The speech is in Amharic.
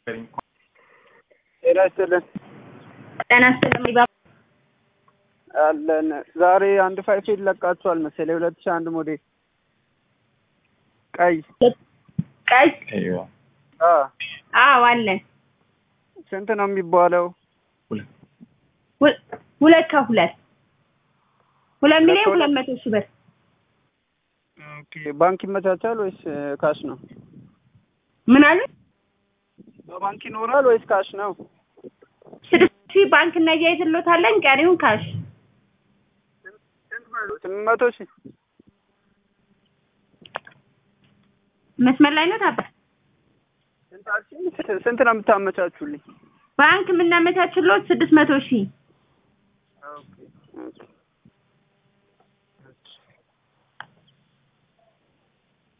ጤና ይስጥልን ጤና ይስጥልኝ ባባ። አለን። ዛሬ አንድ ፋይፌል ለቃችኋል መሰለኝ ሁለት ሺህ አንድ ሞዴል ቀይ ቀይ አ አዎ አለን። ስንት ነው የሚባለው? ሁ- ሁለት ከሁለት ሁለት ሚሊዮን ከሁለት- ሁለት መቶ ሺህ ብር ኦኬ ባንክ ይመቻቻል ወይስ እ, ካሽ ነው? ምን አሉ? በባንክ ይኖራል ወይስ ካሽ ነው? ስድስት ሺህ ባንክ እናያይዝሎታለን ቀሪውን ካሽ ስምንት መቶ ሺህ መስመር ላይ ነው ታባ ስንት አልሽኝ? ስ- ስንት ነው የምታመቻቹልኝ? ባንክ የምናመቻችሎት ስድስት መቶ ሺህ ኦኬ ኦኬ